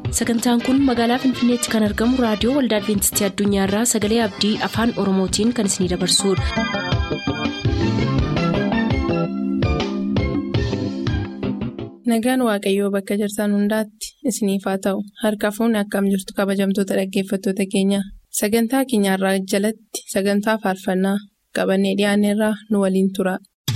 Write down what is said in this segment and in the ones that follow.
sagantaan kun magaalaa finfinneetti kan argamu raadiyoo waldaa adventistii addunyaarraa sagalee abdii afaan oromootiin kan isinidabarsudha. nagaan waaqayyoo bakka jirtan hundaatti isiniif haa ta'u harka fuunni akkam jirtu kabajamtoota dhaggeeffattoota keenya sagantaa keenyarraa jalatti sagantaa faarfannaa qabannee dhiyaanneerraa nu waliin tura.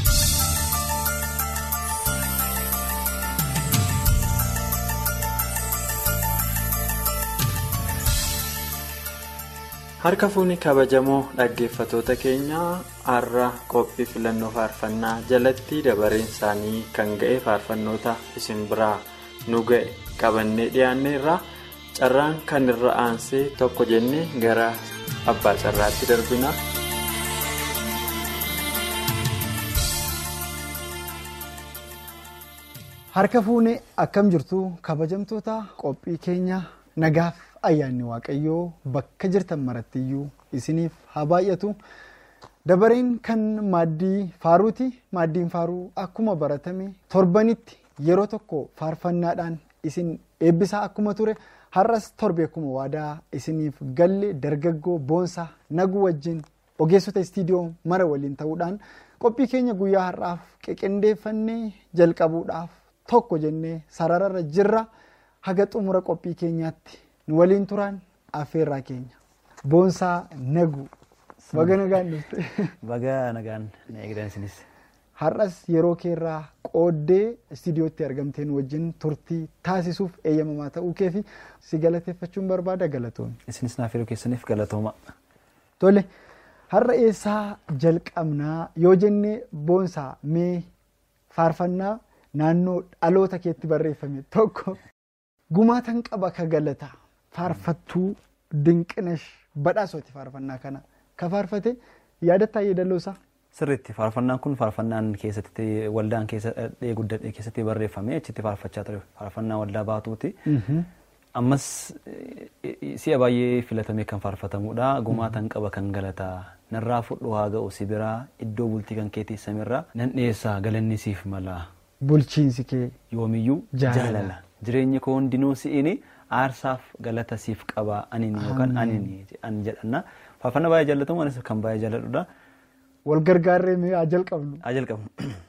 harka fuunni kabajamoo dhaggeeffatoota keenyaa har'a qophii filannoo faarfannaa jalatti dabareen isaanii kan ga'e faarfannoota isin biraa nu ga'e qabannee dhiyaanneerra carraan kan irra aansee tokko jennee gara abbaa carraatti darbina. harka fuunee akkam jirtu kabajamtoota qophii keenya nagaaf. ayyaanni waaqayyoo bakka jirtan marattiyyuu isiniif haa baay'atu dabareen kan maaddii faaruuti maaddiin faaruu akkuma baratame torbanitti yeroo tokko faarfannaadhaan isin eebbisaa akkuma ture har'as torbe akkuma waadaa isiniif galle dargaggoo boonsaa naguu wajjin ogeessota istiidiyoo mara waliin ta'uudhaan qophii keenya guyyaa har'aaf qeqendeeffannee jalqabuudhaaf tokko jennee sarararra jirra haga xumura qophii keenyaatti. nu waliin turaan affeerraa keenya boonsaa nagu baga nagaan dhufte. baga nagaan na eegdan isinis. har'as yeroo keerraa qooddee istiidiyootti argamteen wajjin turtii taasisuuf eeyyamamaa ta'uu kee fi si galateeffachuun barbaada galatoomii. isinis naaf yeroo keessaniif galatooma. tole har'a eessaa jalqabnaa yoo jennee boonsaa mee faarfannaa naannoo dhaloota keetti barreeffame tokko gumaatan qaba ka galataa. faarfattuu dinqinash badhaasooti faarfannaa kana ka faarfate yaadataa yeedaloosaa. sirriitti faarfannaan kun faarfannaan keessatti waldaan guddadhee keessatti barreeffame achitti faarfachaa ture faarfannaa waldaa baatuuti. ammas si'a baay'ee filatamee kan faarfatamudha gumaatan qaba kan galataa narraa fudhu haa ga'u si biraa iddoo bultii kan keetii samirraa nan dhiyeessaa galanni siif mala. bulchiinsi kee. yoomiyyuu jaalala jireenyi koo hundinuu si'ini. aarsaaf galata siif qabaa aniin yookaan aniin an jedhanna faarfannaa baay'ee jaallatamu anis kan baay'ee jaalladhudha. wal gargaarree mee haa jalqabnu. haa jalqabnu.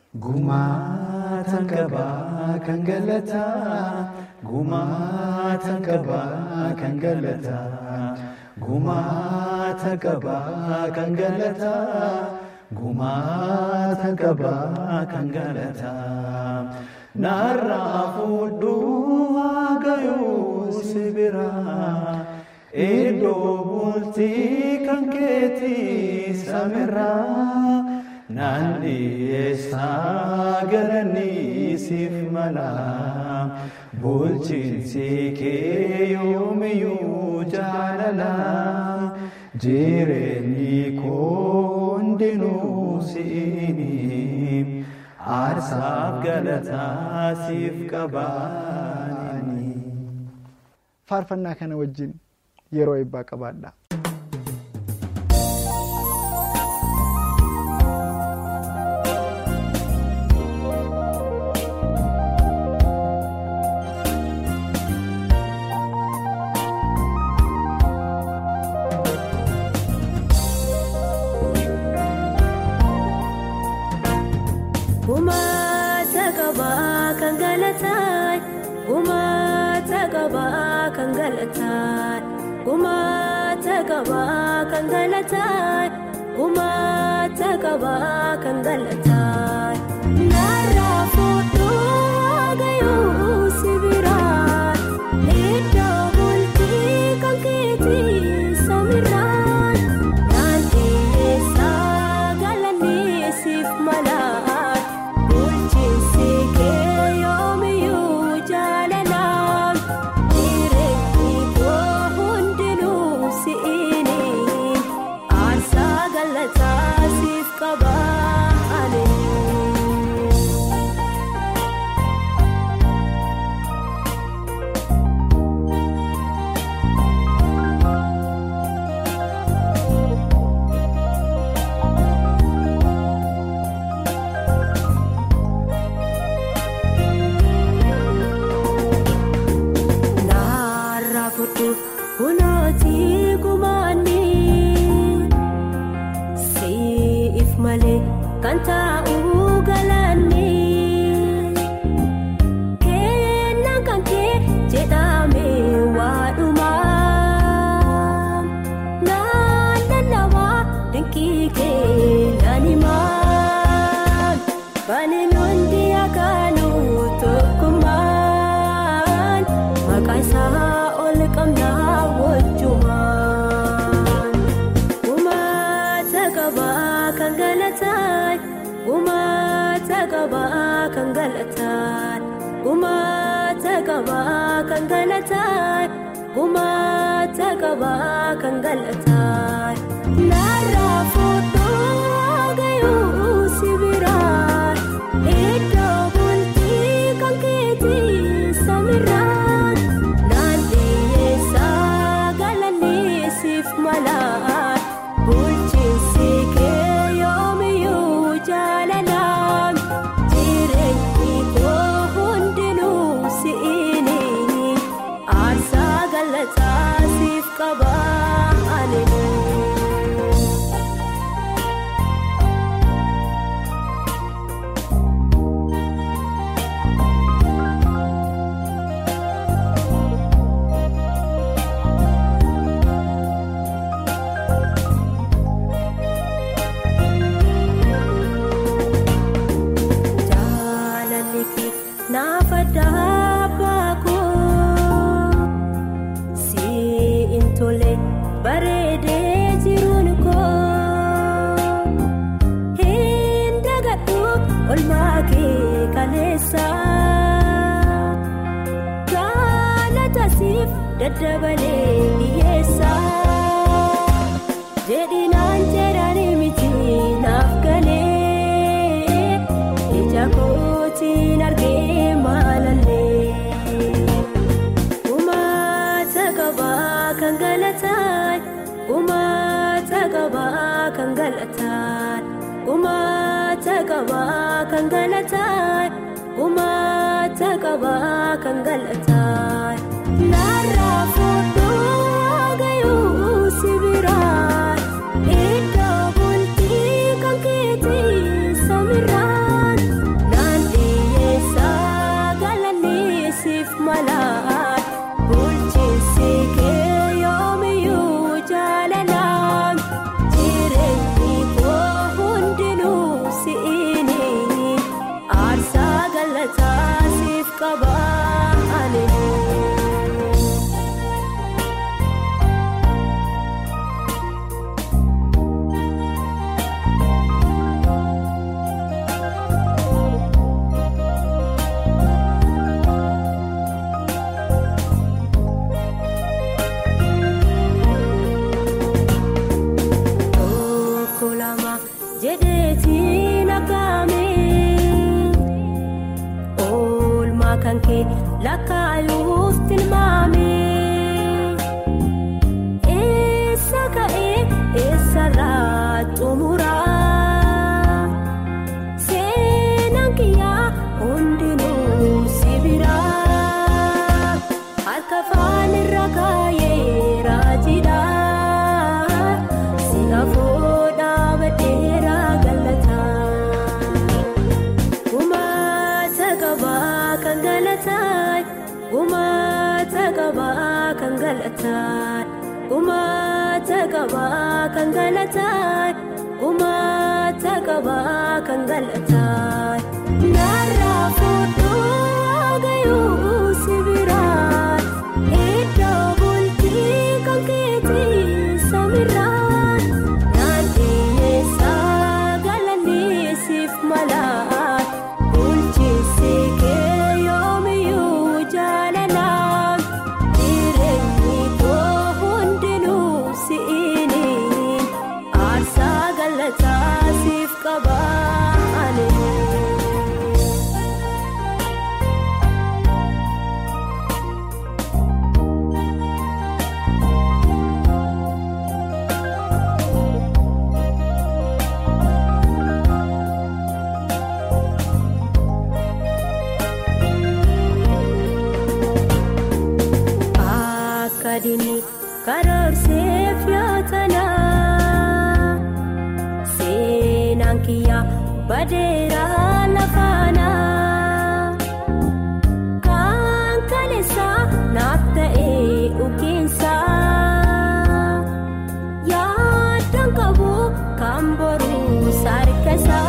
Gumaatan qabaa kan galataa gumaatan qabaa kan galataa gumaatan qabaa kan galataa gumaatan qabaa kan galataa narraa fudhuu haagayuu si biraa iddoo bultii kan keetii samirraa. Naan dhiyeessaa galanii siif mala bulchiinsi kee yoomiyyuu jaalala jireenyi koo hundinuu si'ini aarsaaf galataa siif qabaani. Faarfannaa kana wajjin yeroo eebbaa qabaadha. Gumaata qabaa kan galataa gumaata qabaa kan galataa narraa fudhuu haagayuu si biraa iddoo bultii kan keetii samirraa naan dhiyeessaa galanii siif malaa bulchiinsi kee yoomiyyuu jaalalaa. Aarsaa galataa siif qabaa. kunooti gumaanni siif malee kan taa'uu galaanni kennaan kan kee jedhame waadhumaa naan lallabaa dinqii kee naan himaa baaniin hundi akaanuu tokkummaan maqaa isaa ol qabnaa wajjumaan gumaata qabaa kan galataan gumaata qabaa kan galataan gumaata qabaa kan galataan gumaata qabaa kan galataan narraa fuudhuu gayuu sibiraan iddoo bultii kan keetii samiraan naan dhiyeessaa galanisiif malaa bulchiinsi kee yoomiyyuu jaalalaan jireenyi koo hundinuu si'iini aarsaa galataa siif qabaa ani. Jaalalli kee naaf addaa baakuu siin tole bareedee jiruun koo hin dagadhu olmaa kee kaleessa galata siif daddabalee dhiyeessa jedhinaan jedhanii miti naaf galee ija kootiin argee maalallee gumaata qabaa kan galataan gumaata qabaa kan galataan gumaata qabaa kan galataan gumaata qabaa kan galataan narraa fuudhuu gayuu sibiraan iddoo bultii kan keetii samiraan naan dhiyeessaa galanisiif malaa bulchiinsi kee yoomiyyuu jaalalaan jireenyi koo hundinuu si'iini aarsaa galataa siif qabaa ani. Tokko lama jedheetiin akaame oolmaa kan kee lakkaayuuf tilmaame eessa ka'ee eessarraa xumuraa seenaan kiyyaa hundinuu sibiraa harka afaan irra kaayee raajiidhaa sinafoo dhaabadeeraa galataa gumaata qabaa kan galataan gumaata qabaa kan galataan gumaata qabaa kan galataan gumaata qabaa kan galataan narraa fuudhuu gayuu sibiraan iddoo bultii kan keetii samiraan naan dhiyeessaa galanisiif malaa bulchiinsi kee yoomiyyuu jaalalaan jireenyi koo hundinuu si'iini aarsaa galataa siif qabaa ani. karoorseef yootana seenaan kiyyaa badeera lafaana kan kaleessaa naaf ta'ee ukiinsa yaaddoon qabu kan boruu sarkasaa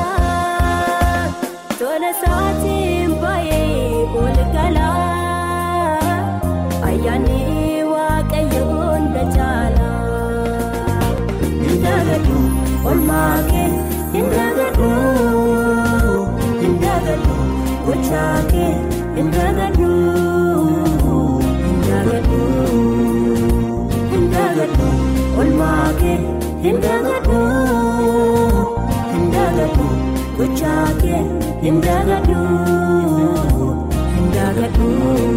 tola saatiin baay'ee olgalaa ayyaanni waaqayyoon dacaalaa hindagadhu olmaakee hindagadhu hindagadhu gochaakee hindagadhu hindagadhu hindagadhu olmaakee hindagadhu hindagadhu gochaakee hindagadhu hindagadhu.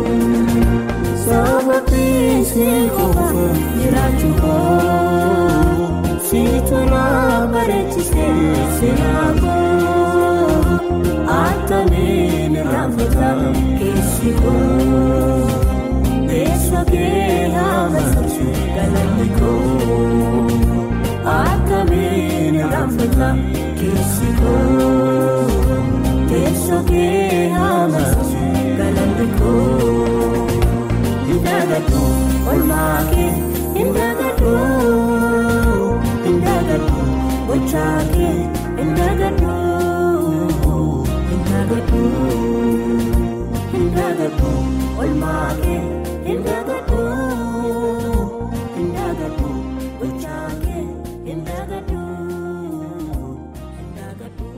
Sababii si qofa jiraachuu koo siitu na bareechisee seenaa koo attamiin irraanfata keessi koo teessoo kee haamasisu galanni koo attamiin irraanfata keessi koo teessoo kee haamasisu galanni koo. Hindagadhu olmaakee hindagadhu hindagadhu gochaakee hindagadhu hindagadhu hindagadhu olmaakee hindagadhu hindagadhu gochaakee hindagadhu hindagadhu.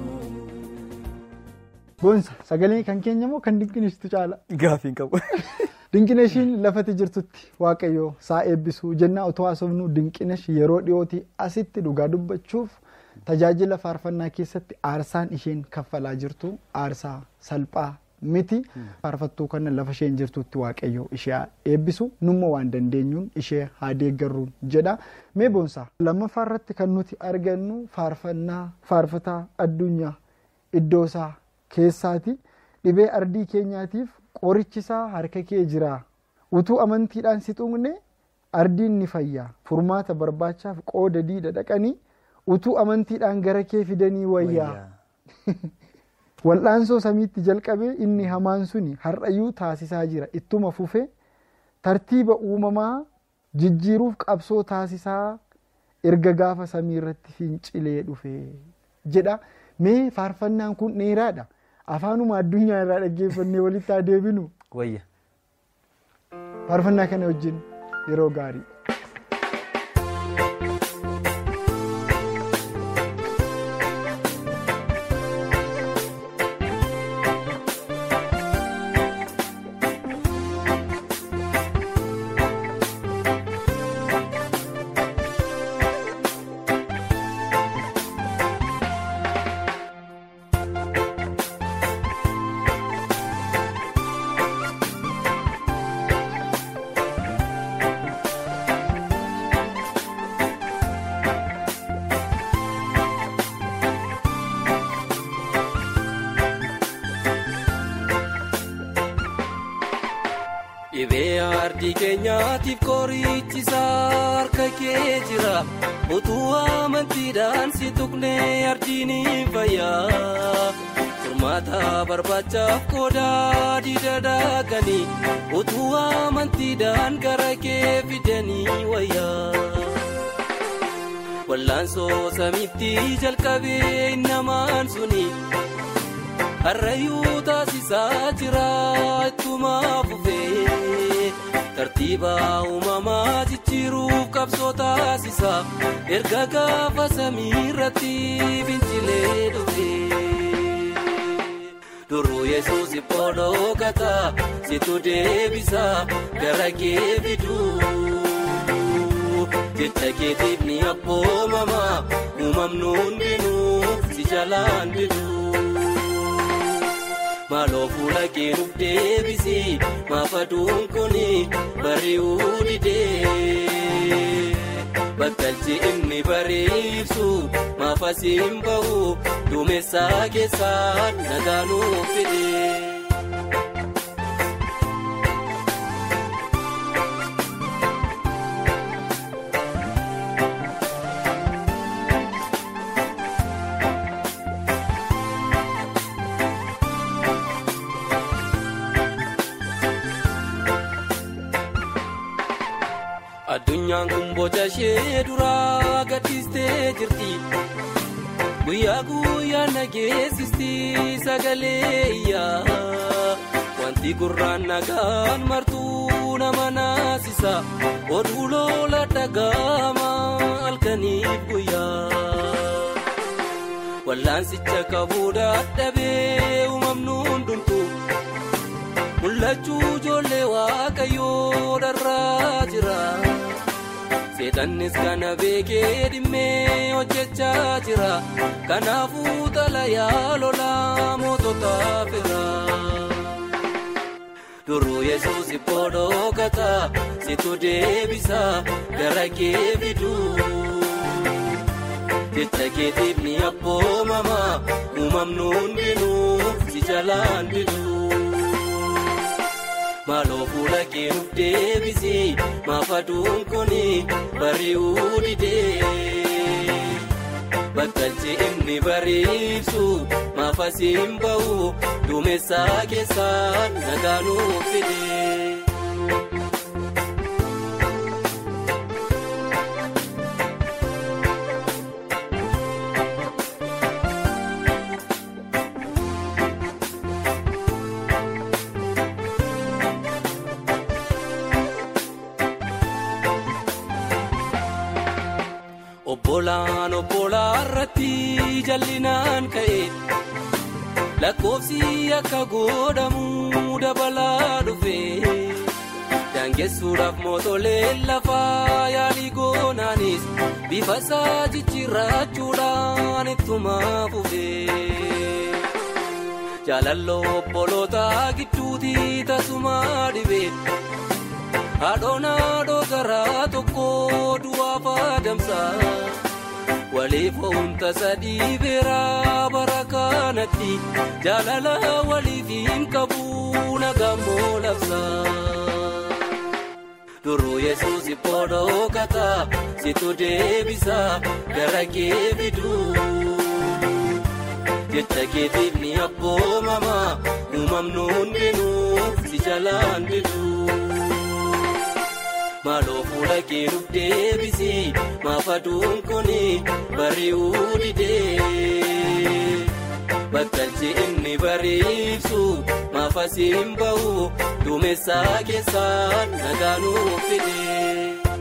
Boonsa sagalee kan keenya moo kan dinqisiistu caala? Gaafiin qabu. Dinqineeshiin lafati jirtutti waaqayyoo saa eebbisuu jennaa otoo haasofnu dinqineesh yeroo dhiyootii asitti dhugaa dubbachuuf tajaajila faarfannaa keessatti aarsaan isheen kaffalaa jirtu aarsaa salphaa miti faarfattuu kana lafa isheen jirtutti waaqayyoo ishee eebbisu numma waan dandeenyuun ishee haa deeggarruun jedha mee boonsaa lammaffaa irratti kan nuti argannu faarfannaa faarfataa addunyaa iddoosaa keessaati dhibee ardii keenyaatiif qorichisaa harka kee jira utuu amantiidhaan si tuqne ardiin ni fayya furmaata barbaachaaf qooda diida dhaqanii utuu amantiidhaan gara kee fidanii wayyaa wal'aansoo samiitti jalqabee inni hamaan suni har'ayyuu taasisaa jira ittuma fufee tartiiba uumamaa jijjiiruuf qabsoo taasisaa erga gaafa samii irratti fincilee dhufe jedha mee faarfannaan kun dheeraadha. afaanuma addunyaa irraa dhaggeeffannee walitti haa deebinu Wayya. faarfannaa kana wajjin yeroo gaarii. Dhibee ardii keenyaatiif qorichisaa harka kee jira utuu amantiidhaan si tuqnee ardiin fayyaa furmaata barbaachaaf qoodaa diida daakanii utuu amantiidhaan gara kee fidanii wayyaa. Wallaansoo samiitti jalqabee namaan suni. Harrayyuu taasisaa jira ittuma fufee tartiiba uumamaa jijjiiruuf qabsoo taasisa erga gaafa samii irratti fincilee dhufee duruu yesuus boodoo gataa situ deebisa gara kee fiduu jecha keetiif ni abboomama uumamnu hundinuu si jalaan diduu. maaloo fuula keenuuf deebisi maafaduun kuni bari'uu didee bakkalchi inni bariibsu maafasiin bahu duumessaa keessaa nagaanuuf fidee. addunyaan kun boca ishee duraa gaddistee jirti guyyaa guyyaa nageessisti sagalee iyyaa wanti gurraan nagaan martuu nama naasisa oduu loola dhaga'ama halkaniif guyyaa wallaansicha qabuu dadhabee uumamnu hundumtu mul'achuu ijoollee waaqayyoo dharraa jira. seexannis kana beekee dhimmee hojjechaa jira kanaafuu xalayaa lolaa moototaa fira duruu yesuus ibboodoo kataa situ deebisa gara kee fiduu jecha keetiif ni abboomama uumamnu hundinuu si jalaan diduu. maaloo fuula kee nuuf deebisi maaf aduun kuni bari'uu didee bakkalchi inni bariibsu maaf asiin ba'u duumessaa keessaan nagaa nuuf fidee. obbolaan obbolaa irratti jallinaan ka'e lakkoofsi akka godhamu dabalaa dhufe daangessuudhaaf mootoleen lafaa yaalii goonaanis bifa isaa jijjiirrachuudhaan ittuma fufe jaalalloo obboloota gidduuti tasumaa dhibe. haadhoon haadhoo garaa tokko du'aaf adamsa waliif ho'umta sadii beeraa bara kanatti jaalala waliif hin qabu nagammoo labsa duruu yesuus ibboodoo kataa situ deebisa gara kee fiduu jecha keetiif ni abboomama uumamnu hundinuu si jalaan diduu. maaloo fuula kee nuuf deebisi maaf aduun kuni bari'uu didee bakkalchi inni bariibsu maaf asiin ba'u duumessaa keessaan nagaa nuuf fidee.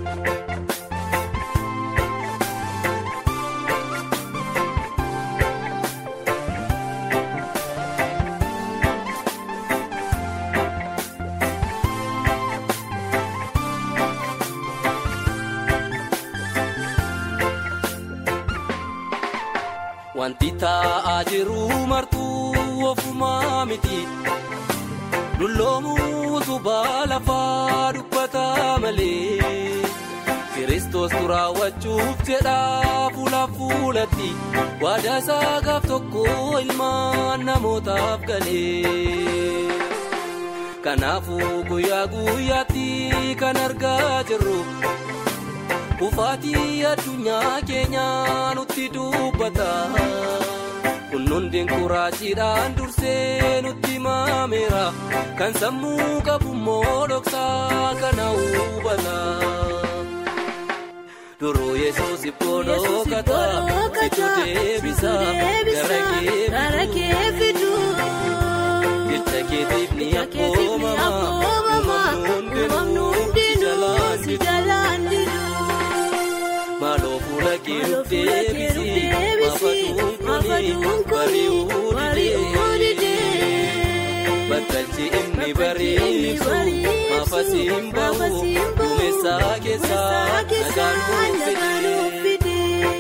wanti taa'aa jiru martuu ofumaa miti dulloomuu utubaa lafaa dubbataa malee kiristoos raawwachuuf jedhaa fuula fuulatti waadaa isaa gaaf tokko ilmaan namootaaf galee kanaafuu guyyaa guyyaatti kan argaa jirru. Kufaatii addunyaa keenyaa nutti dubbata. Kun hundi kuraachiidhaan dursee nutti maameera. Kan sammuu qabummoo dhoksaa kana hubata. Duruu yesuus ibboodoo kataa situ deebisa gara kee fiduu. Jecha keetiif ni abboomama. Uumamnu hundinuu si jalaan diduu. maaloo fuula kee nuuf deebisi maaf aduun kuni bari'uu didee bakkalchi inni bariibsu maaf asiin ba'u duumessaa keessaa nagaan nuuf fidee.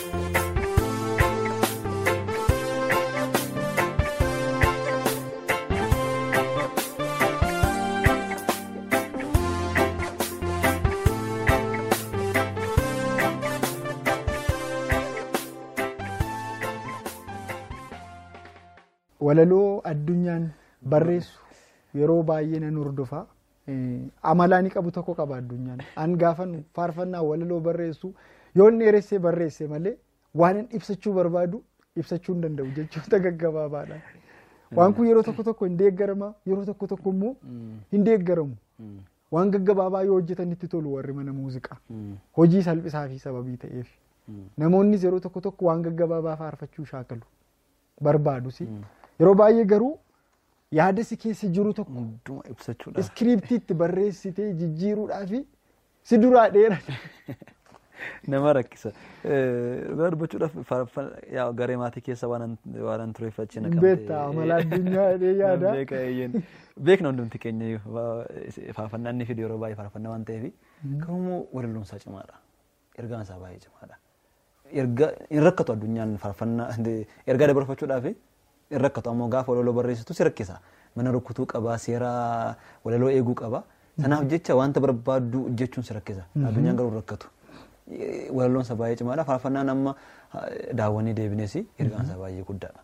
walaloo addunyaan barreessu yeroo baay'ee nan hordofa amalaa ni qabu tokko qaba addunyaan an gaafan faarfannaa walaloo barreessu yoo inni dheeressee barreesse malee waan inni ibsachuu barbaadu ibsachuu hin danda'u jechoota gaggabaabaadha. Waan kun yeroo tokko tokko hin deeggarama yeroo tokko tokko immoo hin deeggaramu. waan gaggabaabaa yoo hojjetanitti tolu warri mana muuziqaa hojii salphisaa fi sababii ta'eef namoonnis yeroo tokko tokko waan gaggabaabaa faarfachuu shaakalu barbaadus yeroo baay'ee garuu yaada si keessa jiru tokko Hunduma ibsachuudha. iskiriiptiitti barreessitee jijjiiruudhaa fi si duraa dheerata. Nama rakkisa. Dhugaa dubbachuudhaaf faarfannaa yaa garee maatii keessa waan waan tureeffachii naqamte. Beektaa amala addunyaa jedhee yaada. Beeka eeyyen. Beekna hundumti keenya iyyuu faarfannaan inni fidu yeroo baay'ee faarfannaa waan ta'eef garuu immoo walaloon isaa cimaadha. Ergaan isaa baay'ee cimaadha. Erga hin rakkatu addunyaan faarfannaa ergaa dabarfachuudhaaf hin rakkatu ammoo gaafa walaloo barreessitu si rakkisa. Mana rukutuu qaba seera walaloo eeguu qaba. Sanaaf jecha wanta barbaaddu jechuun si rakkisa. Addunyaan garuu hin rakkatu. Walaloon isaa baay'ee cimaadha. Faarfannaan amma daawwanii deebinees ergaan isaa baay'ee guddaadha.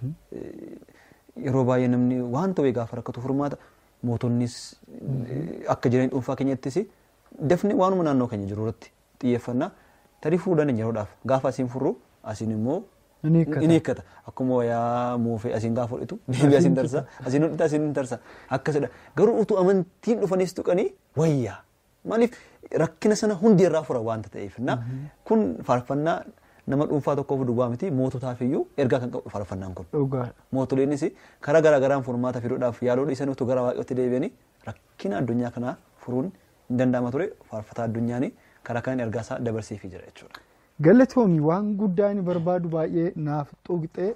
Yeroo baay'ee namni waan ta'e gaafa rakkatu furmaata mootonnis akka jireenya dhuunfaa keenyattis dafnee waanuma naannoo keenya jiru irratti xiyyeeffannaa tarii fuudhan hin yeroodhaaf gaafa asiin furru asiin immoo in hiikkata akkuma wayaa muufee asiin gaafa hodhitu deebii asiin tarsa asiin hodhita asiin tarsa akkasidha garuu utuu amantiin dhufanis tuqanii wayyaa maaliif rakkina sana hundi irraa fura waanta ta'eef kun faarfannaa nama dhuunfaa tokkoof duwwaa miti moototaaf iyyuu ergaa kan qabu faarfannaan kun. Mootoleenis karaa garaa garaan furmaata fiduudhaaf yaaluu dhiisanii utuu gara waaqayyootti deebi'anii rakkina addunyaa kanaa furuun hin danda'ama ture faarfataa addunyaanii karaa kanaan ergaa isaa dabarsiifii jira jechuudha. Galatoomii waan guddaa inni barbaadu baay'ee naaf tuqxee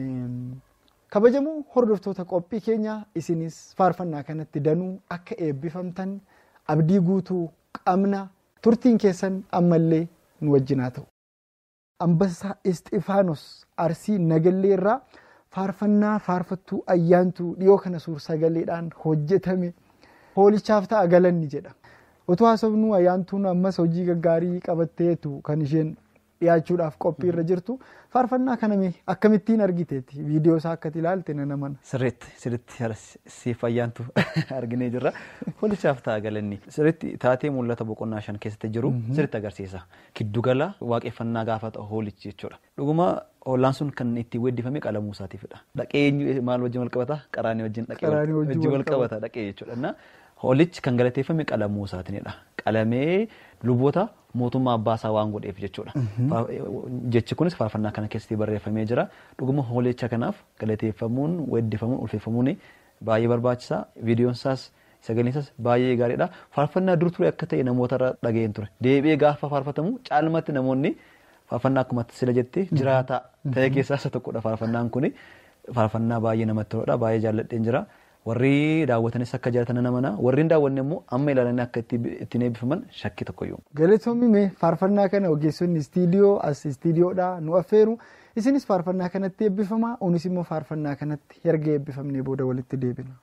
kabajamoo hordoftoota qophii keenyaa isinis faarfannaa kanatti danuu akka eebbifamtan abdii guutuu qabna turtiin keessan ammallee nu wajjinaa ta'u. Ambassaa Isxifaanos Arsii Nagallee irraa faarfannaa faarfattuu ayyaantuu dhiyoo kana suur sagaleedhaan hojjetame hoolichaaf ta'a galanni jedha. Otoo haasofnu ayyaantuun ammas hojii gaggaarii qabatteetu kan isheen dhiyaachuudhaaf qophii irra jirtu faarfannaa kaname akkamittiin argiteetti viidiyoo isaa akkati ilaalte nana mana. Sirriitti sirriitti siif ayyaantu arginee jirra. Hoolichaaf ta'a galanni. Sirriitti taatee mul'ata boqonnaa shan keessatti jiru sirriitti agarsiisa. Giddugala waaqeffannaa gaafa ta'u hoolichi jechuudha. Dhuguma hoolaan sun kan ittiin weeddifame qalamuu isaatiifidha. Dhaqee maal wajjin wal qabata? Qaraanii wajjin dhaqee wajjin wal qabata dhaqee jechuudha. Hoolichi kan galateeffame qalamuu isaatiinidha. Qalamee luboota mootummaa abbaa isaa waan godheef jechuudha. Jechi kunis faarfannaa kana keessatti barreeffamee jira. Dhuguma hoolicha kanaaf galateeffamuun, weeddifamuun, ulfeeffamuun baay'ee barbaachisaa. Viidiyoon isaas sagaleen isaas baay'ee gaariidha. Faarfannaa dur ture akka ta'e namoota irra dhaga'een ture. Deebi'ee gaafa faarfatamu caalmatti namoonni faarfannaa akkuma sila jettee jiraataa ta'e keessaa isa tokkodha faarfannaan kuni. Faarfannaa baay'ee namatti toludha. Baay'ee jaalladheen jira. warri daawwatanis akka jaalatan nama mana warri hin daawwanne immoo amma ilaalanii akka ittiin eebbifaman shakkii tokkoyyuu. Galatoomii mee faarfannaa kana ogeessonni istiidiyoo as istiidiyoodhaa nu affeeru isinis faarfannaa kanatti eebbifamaa onis immoo faarfannaa kanatti erga eebbifamnee booda walitti deebina.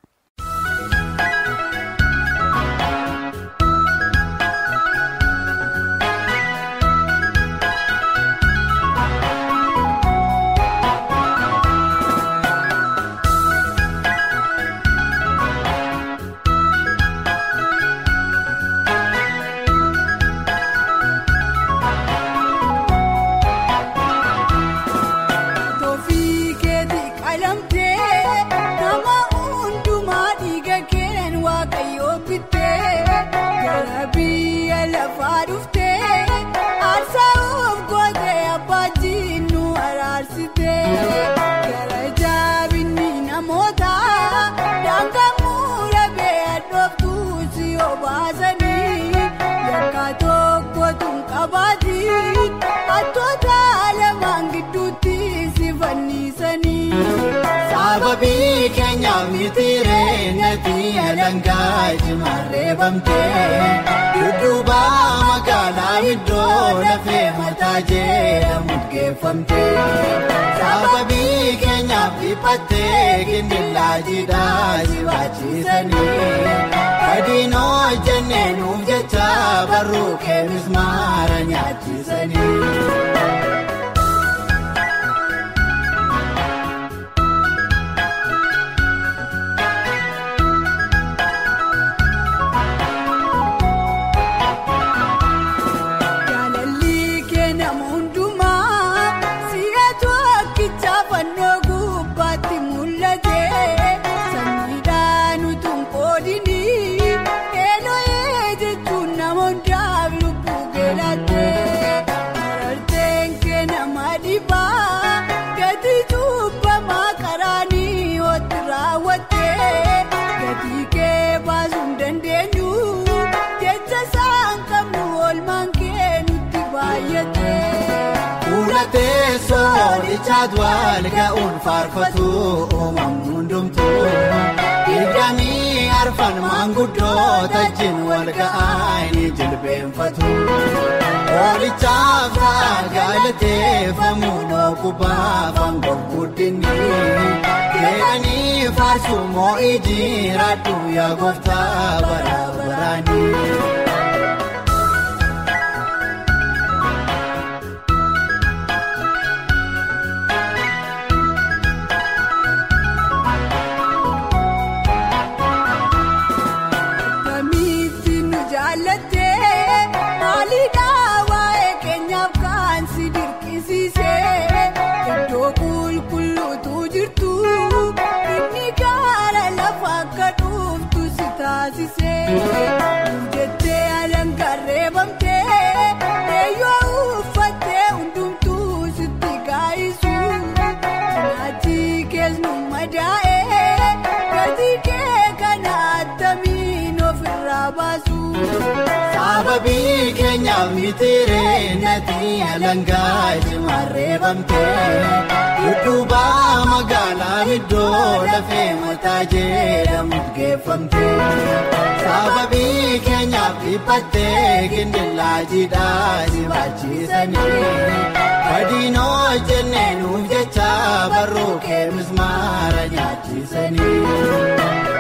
Sababii keenya mitiiree nati alangaa jimarree bamtee dudduuba magaalaa iddoo lafee mataa jedhamu geeffamtee sababii keenyaaf dhiphattee gindillaa jidhaa jibaachiisanii adiinoo jennee nuuf jecha barruu keenis maara nyaachisanii. Sanyiidhaan utuun qoodini eenyuun soolichaat wal ga'uun faarfatu uumamni hundumtuu Dirqamii arfan maanguddoota jin wal ga'anii jilbeenfatu. Soolichaaf ta'a galateeffamu dhookubaaf aangoo guddinni. Jedhanii faarsu moo'ii jiraadhu yaa gooftaa bara baraani. Kamitti nu jaallattee maaliidhaa waa'ee keenyaaf kan si dirqisiisee iddoo qulqulluutu jirtu inni gaara lafa akka dhuuftu si taasisee jettee alangarree bamtee eeyyoo uffattee hundumtuu sitti kaa'isu nyaati keessu madaa'ee gatii kee kana attamiin ofirraa baasu. Sababii keenyaaf mitiiree nati alangaa jimarree bamtee dudduuba magaalaa iddoo lafee mataa jedhamu geeffamtee sababii keenyaaf dhiphattee gindillaa jiidhaa jibaachiisanii fadhiinoo jennee nuuf jecha barruu kee mismaara nyaachisanii.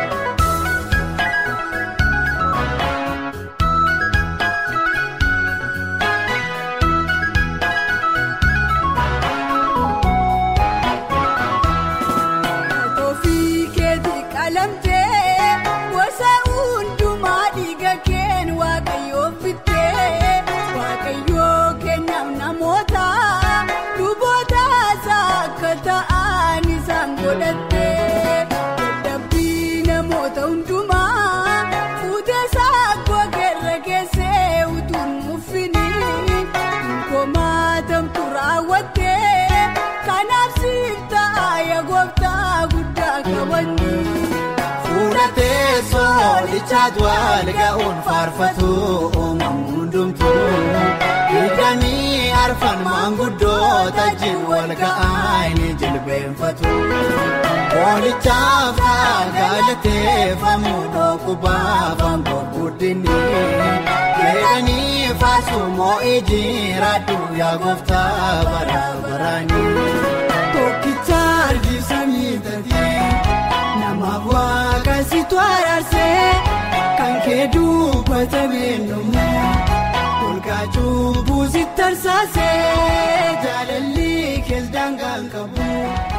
Ofii keetii qalamtee gosa hundumaa dhiiga keen waaqayyoo fittee waaqayyoo kennaaf namoota luboota isaa akka ta'an isaan godhattee dadhabbii namoota hundumaa fuutee saakoo keerra keessee utuun muffinii komaatamtu raawwattee kanaaf siif ta'a yaa gooftaa guddaa qabanni. Fuula teessoo lichaat wal ga'uun faarfatu uumamni hundumtuu Dirqamii arfan maanguddoota jin wal ga'anii jilbeenfatu. Koolichaaf ta'a galateeffamu dhookubaaf aangoo guddinni. Jedhanii faarsu moo'ii jiraadhu yaa gooftaa bara baraani. Tokkicha argisiisanii taatee namaaf waaqa situ araarsee kan kee dubbata beelummaa olkaa cubbuu si tarsaasee jaalalli kees daangaan qabu.